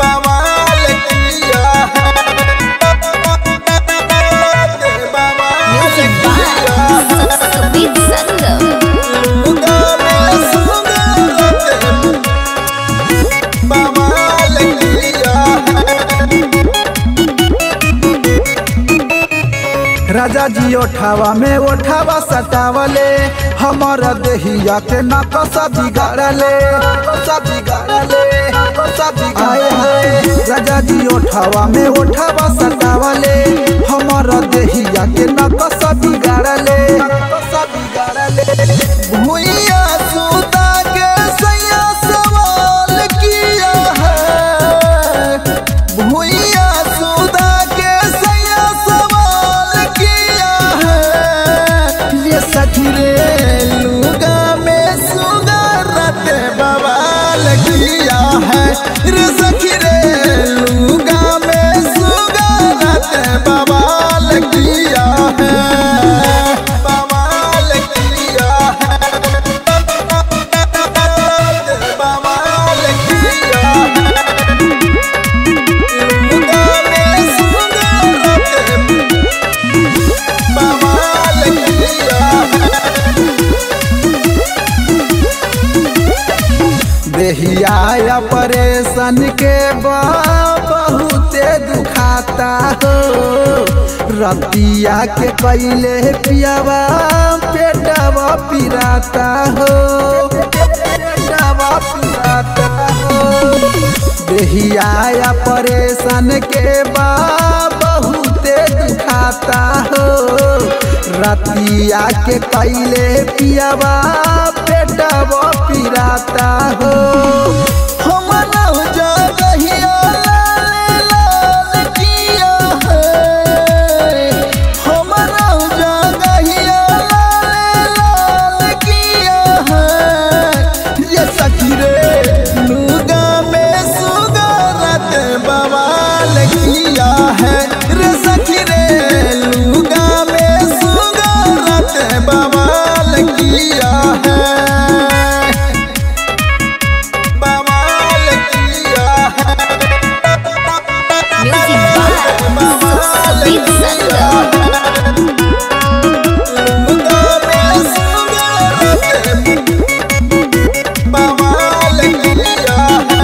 बवाल किया है बवाल Music किया है by Sweet Sangam. गाने सुनते बवाल किया है राजा जी ओठावा में ओठावा सटावले हमर देहिया के नकस बिगाड़ले नकस बिगाड़ले नकस बिगाड़ले हाय राजा जी ओठावा में ओठावा सटावले हमर देहिया के नकस बिगाड़ले नकस बिगाड़ले भुइया सुता के सैया सवाल किया है भुइया सुता के सैया सवाल किया है ये सखी रे लुगा में सुगरत बवाल किया है रे सखी रे लुगा में सुगरत बवाल किया है बवाल किया है बवाल किया है लुगा में सुगरत बवाल किया है देहिया परेशान के बा बहुते दुखाता हो रतिया के कैले पियावा पेटवा पिराता हो पेटवा पिराता हो देहिया परेशान के बा बहुते दुखाता हो रतिया के कैले पियावा पेटवा पिराता हो हम नौ जगहिया लाल लाल किया है हम नौ जगहिया लाल लाल किया है ये सखी रे लुगा में सुगरत बवाल किया है रे सखी रे लुगा में सुगरत बवाल किया है बवाल किया है Music by Sweet Sangam. लुगा में सुगरत बवाल किया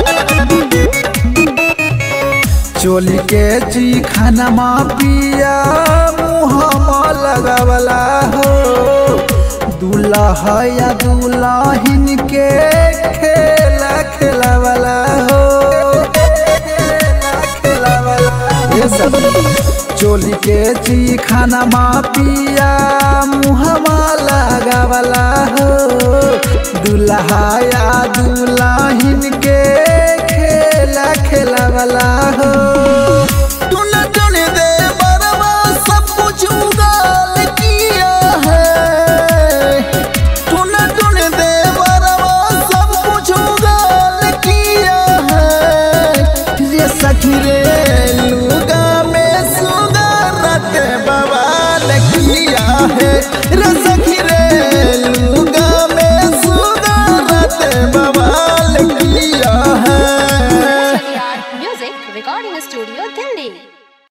चोली के ची खाना मा पिया मुँह लगावला हो दूल्हा या दूल्हिन के खेला खेलावला हो खेला खेलावला ये सब चोली के ची खाना मा पिया मुहमा लगावला हो दूल्हा या दूल्हिन के खेला खेलावला हो टुन टुन दे बरवा सब कुछ उगाल किया है टुन टुन दे बरवा सब कुछ उगाल किया है ये सखी रे लुगा में सुगरत बवाल किया है रे सखी